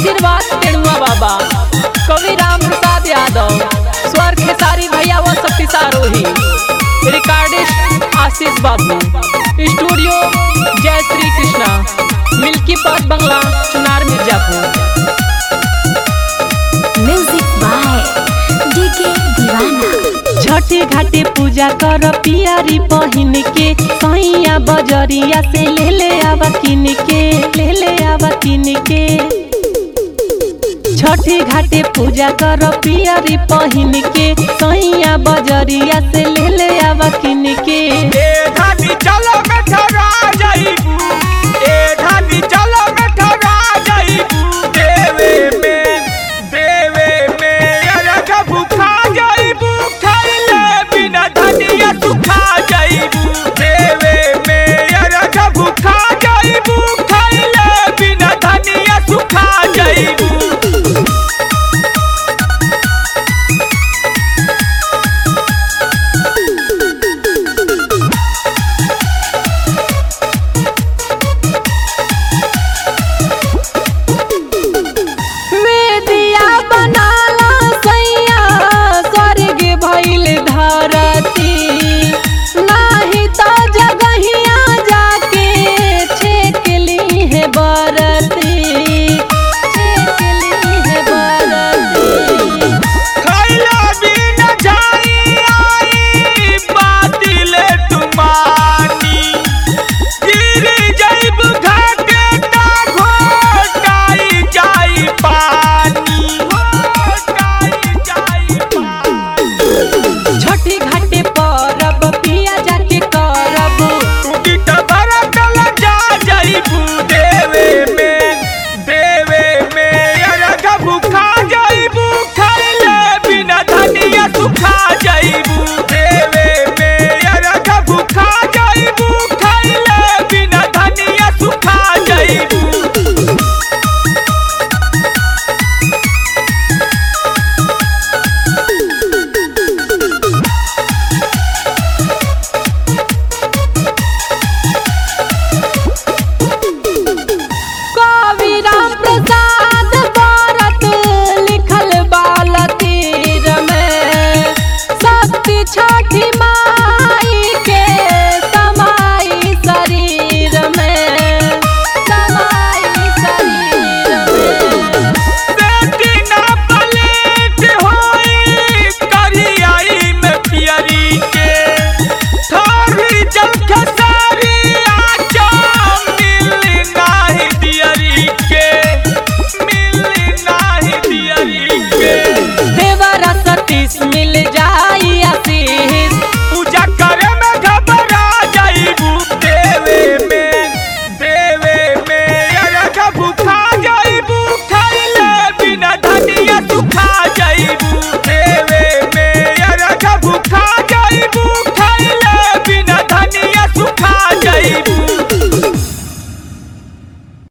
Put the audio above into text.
आशीर्वाद टेणुआ बाबा कवि राम प्रसाद यादव स्वर खेसारी भैया व शक्ति सारोही रिकॉर्डिस्ट आशीष बाबू स्टूडियो जय श्री कृष्णा मिल्की पथ बंगला Chunar Mirzapur music by DK Deewana छठे घाटे पूजा कर पियारी पहिन के सैया बजरिया से ले ले आवा किन के ले ले आवा किन के छठे घाटे पूजा कर पियारी पहिन के सैया बजरिया से ले ले आवा किन के ए धानी चलो में ठहरा जाइबू ए धानी चलो में ठहरा जाइबू देवे में देवे में अरग भूखा जाइबू खाइले बिना धनिया सुखा जाइबू देवे में अरग भूखा जाइबू खाइले बिना धनिया सुखा जाइबू वेदिया बनाला सैया स्वर्ग भइल धरती नाही त जगहिया जाके छेक ली है बरती